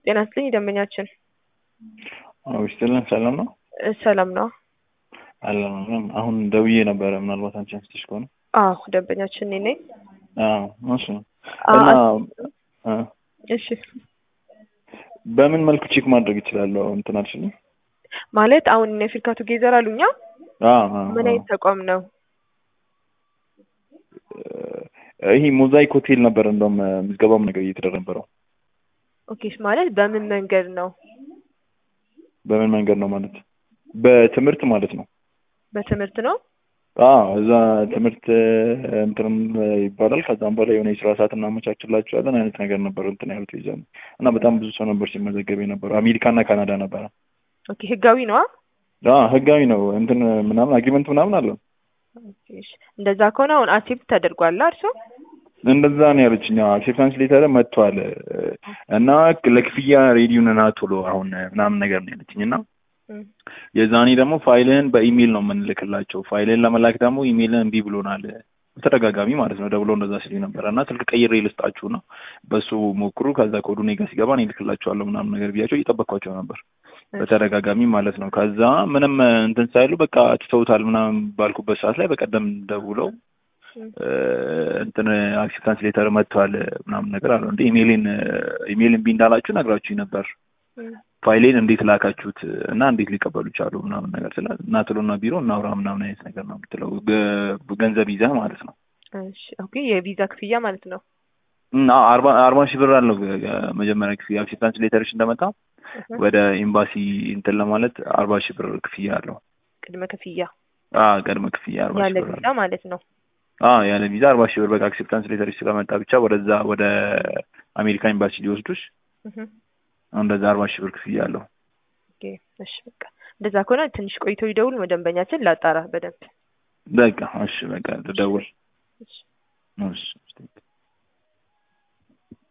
ጤና ይስጥልኝ ደንበኛችን። ውስጥልን ሰላም ነው እ ሰላም ነው? አለን አሁን ደውዬ ነበረ። ምናልባት አንቺ አንስተሽ ከሆነ አዎ ደንበኛችን እኔ ነኝ። አዎ እሺ። አ- እና አ፣ እሺ በምን መልኩ ቼክ ማድረግ እችላለሁ? እንትን አልሽልኝ። ማለት አሁን እነ አፍሪካ ቱጌዘር አሉኛ አዎ አዎ፣ ምን አዎ። አይነት ተቋም ነው? ይሄ ሞዛይክ ሆቴል ነበር እንደውም ምዝገባም ነገር እየተደረገ ነበረው። ኦኬ ማለት በምን መንገድ ነው? በምን መንገድ ነው ማለት? በትምህርት ማለት ነው። በትምህርት ነው? አዎ እዛ ትምህርት እንትንም ይባላል። ከዛም በኋላ የሆነ የስራ ሰዓት እናመቻችላችኋለን አይነት ነገር ነበር እንትን ያሉት ይዘን እና በጣም ብዙ ሰው ነበር ሲመዘገብ የነበረው። አሜሪካና ካናዳ ነበረ። ኦኬ ህጋዊ ነዋ? አዎ ህጋዊ ነው። እንትን ምናምን አግሪመንት ምናምን አለው። ኦኬ፣ እሺ። እንደዛ ከሆነ አሁን አክሴፕት ተደርጓል እርሶ? እንደዛ ነው ያለችኝ። አክሴፕታንስ ሌተር መጥቷል እና ለክፍያ ሬዲዮ ነና ቶሎ አሁን ምናምን ነገር ነው ያለችኝ እና እም፣ የዛኔ ደግሞ ፋይልህን በኢሜይል ነው የምንልክላቸው። ፋይልህን ለመላክ ደግሞ ኢሜይልን እምቢ ብሎናል በተደጋጋሚ ማለት ነው። ደውሎ እንደዛ ሲል ነበረ እና ስልክ ቀይሬ ልስጣችሁ ነው በሱ ሞክሩ፣ ከዛ ኮዱ እኔ ጋር ሲገባ እኔ እልክላችኋለሁ ምናምን ነገር ብያቸው እየጠበቅኳቸው ነበር በተደጋጋሚ ማለት ነው። ከዛ ምንም እንትን ሳይሉ በቃ ትተውታል ምናምን ባልኩበት ሰዓት ላይ በቀደም ደውለው እም፣ እ፣ እንትን አክሴፕታንስ ሌተር መጥቷል ምናምን ነገር አለ። እንደ ኢሜይልን ኢሜይል እምቢ እንዳላችሁ ነግራችሁኝ ነበር እም። ፋይሌን እንዴት ላካችሁት እና እንዴት ሊቀበሉ ቻሉ ምናምን ነገር ስለ እና ትሎና ቢሮ እናውራ ምናምን አይነት ነገር ነው የምትለው ገ- ገንዘብ ይዘህ ማለት ነው። እሺ ኦኬ የቪዛ ክፍያ ማለት ነው። እና አርባ አርባ ሺህ ብር አለው ገ- ገ- መጀመሪያ ክፍያ አክሴፕታንስ ሌተርሽ እንደመጣ እህ፣ ወደ ኤምባሲ እንትን ለማለት አርባ ሺህ ብር ክፍያ አለው። ቅድመ ክፍያ አ ቅድመ ክፍያ አርባ ያለ ሺህ ብር ቪዛ አለው። ማለት ነው። አ ያለ ቪዛ አርባ ሺህ ብር በቃ አክሴፕታንስ ሌተርሽ ስለመጣ ብቻ ወደዛ ወደ አሜሪካ ኤምባሲ ሊወስዱሽ እህ፣ እንደዛ አርባ ሺህ ብር ክፍያ አለው። ኦኬ እሺ በቃ እንደዛ ከሆነ ትንሽ ቆይቶ ይደውል ደንበኛችን ላጣራ በደንብ በቃ እሺ በቃ ልደውል እሺ እሺ